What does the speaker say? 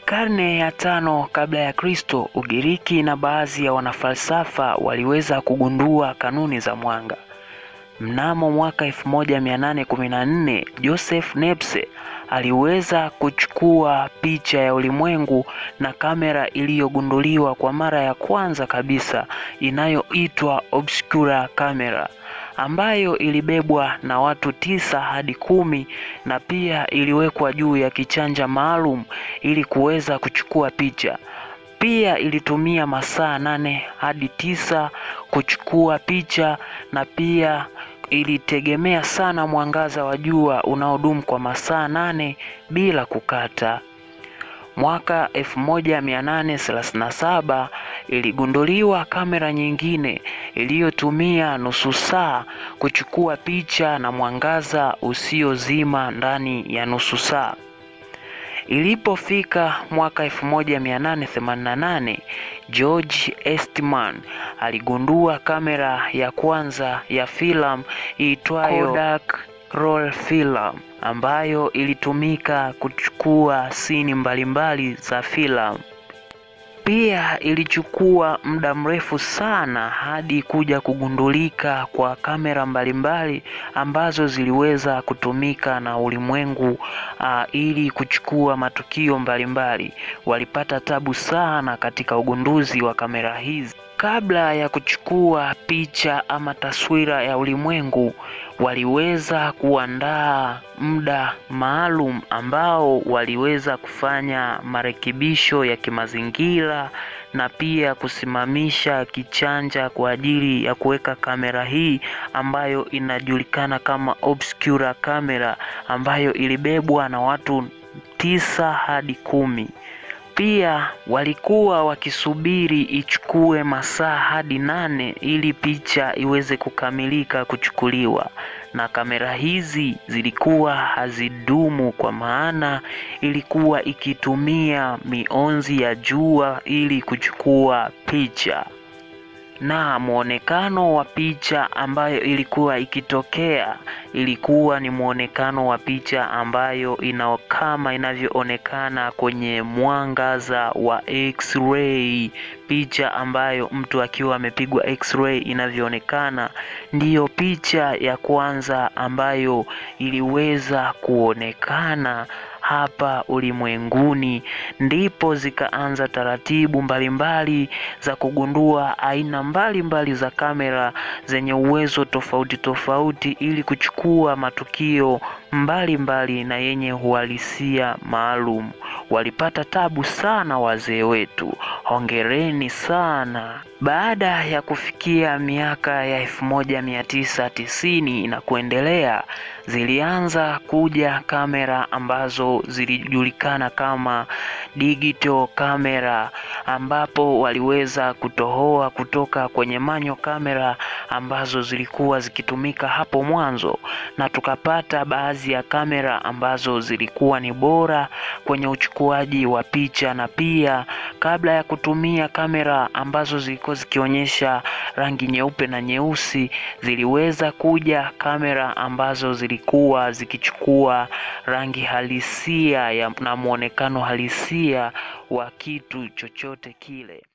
Karne ya tano kabla ya Kristo, Ugiriki na baadhi ya wanafalsafa waliweza kugundua kanuni za mwanga. Mnamo mwaka 1814 Joseph Nepce aliweza kuchukua picha ya ulimwengu na kamera iliyogunduliwa kwa mara ya kwanza kabisa inayoitwa obscura camera ambayo ilibebwa na watu tisa hadi kumi na pia iliwekwa juu ya kichanja maalum ili kuweza kuchukua picha. Pia ilitumia masaa nane hadi tisa kuchukua picha na pia ilitegemea sana mwangaza wa jua unaodumu kwa masaa nane bila kukata. Mwaka 1837 iligunduliwa kamera nyingine iliyotumia nusu saa kuchukua picha na mwangaza usiozima ndani ya nusu saa. Ilipofika mwaka 1888 George Eastman aligundua kamera ya kwanza ya filamu iitwayo Kodak roll film ambayo ilitumika kuchukua sini mbalimbali za filamu. Pia ilichukua muda mrefu sana hadi kuja kugundulika kwa kamera mbalimbali ambazo ziliweza kutumika na ulimwengu uh, ili kuchukua matukio mbalimbali. Walipata tabu sana katika ugunduzi wa kamera hizi. Kabla ya kuchukua picha ama taswira ya ulimwengu, waliweza kuandaa muda maalum ambao waliweza kufanya marekebisho ya kimazingira na pia kusimamisha kichanja kwa ajili ya kuweka kamera hii ambayo inajulikana kama obscura camera ambayo ilibebwa na watu tisa hadi kumi. Pia walikuwa wakisubiri ichukue masaa hadi nane ili picha iweze kukamilika kuchukuliwa, na kamera hizi zilikuwa hazidumu kwa maana ilikuwa ikitumia mionzi ya jua ili kuchukua picha na mwonekano wa picha ambayo ilikuwa ikitokea ilikuwa ni mwonekano wa picha ambayo ina kama inavyoonekana kwenye mwangaza wa x-ray. Picha ambayo mtu akiwa amepigwa x-ray inavyoonekana, ndiyo picha ya kwanza ambayo iliweza kuonekana hapa ulimwenguni. Ndipo zikaanza taratibu mbalimbali za kugundua aina mbalimbali mbali za kamera zenye uwezo tofauti tofauti ili kuchukua matukio mbalimbali mbali na yenye uhalisia maalum. Walipata tabu sana wazee wetu, hongereni sana. Baada ya kufikia miaka ya elfu moja mia tisa tisini na kuendelea, zilianza kuja kamera ambazo zilijulikana kama digital camera, ambapo waliweza kutohoa kutoka kwenye manyo kamera ambazo zilikuwa zikitumika hapo mwanzo, na tukapata baadhi ya kamera ambazo zilikuwa ni bora kwenye uchukuaji wa picha, na pia kabla ya kutumia kamera ambazo zilikuwa zikionyesha rangi nyeupe na nyeusi, ziliweza kuja kamera ambazo zilikuwa zikichukua rangi halisia ya, na mwonekano halisia wa kitu chochote kile.